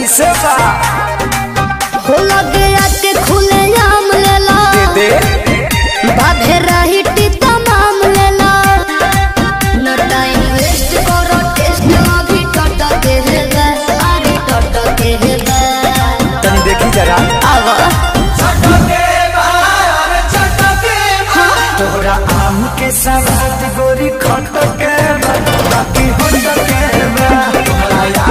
कैसे बा हो लगे आके खुले आम लेला दे बाधे रही टीता माम लेला न टाइम वेस्ट करो टेस्ट अभी टट के हेबे अरे टट के हेबे तनी देखी जरा आवा तोहरा आम के सवाद गोरी खट के बा, बाकी होट के बा।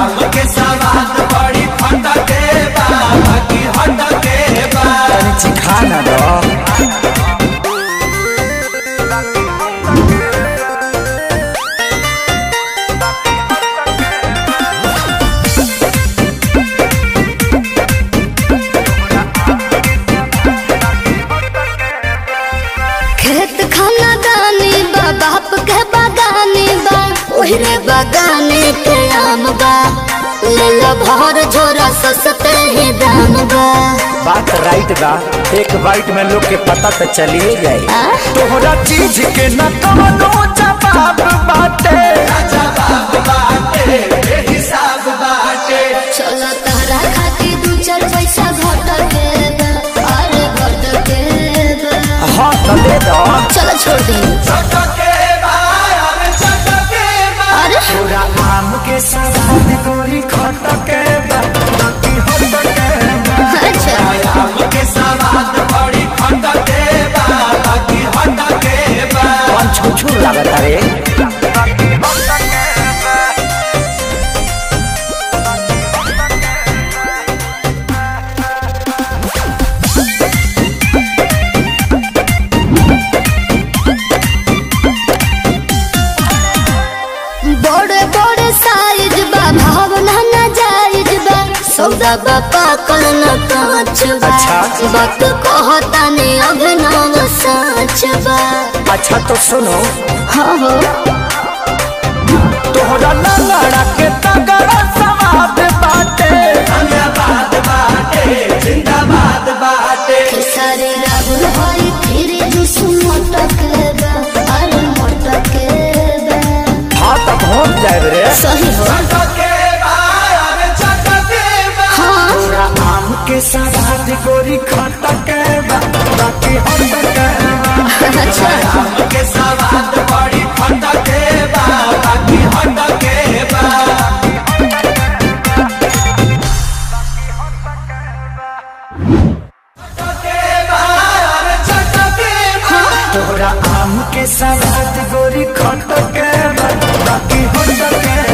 तनी चिखा ना दो खेत खाना दानी बा बाप के बागानी बा ओहरे बागाने के आम बा ले लो भर झोरा सस्ते ही दाम बा बात राइट बा एक बाइट में लोग के पता तो चलिए जाए आ? तोहरा चीज के न कवनो जवाब बाटे चलो तहरा खातिर दू चार पैसा घट के बा, अरे घट के बा। हाँ तो दे दो चलो छोड़ दे अरे तोरा आम के सवाद गोरी खट के बा, बाकी होट के बा। अच्छा कौन छुछू लागत रे बड़े बड़े साइज बा भावना न जायज बा सौदा बा पाकल न कांच बा अच्छा। वक्त कहता ने अभिनव साच बा अच्छा तो सुनो हाँ हो तोहरा लंगड़ा के तगड़ा सवाद बाटे खेसारी राहुल हरी फिर जुस मोटक बा अरे मोटक बा हाँ तो पहुँच जाए रे सही हो हाँ तोरा आम के सवाद गोरी खट के बा, बाकी होट के बा। अच्छा तोहरा आम के सवाद गोरी खट के बा, बाकी होट के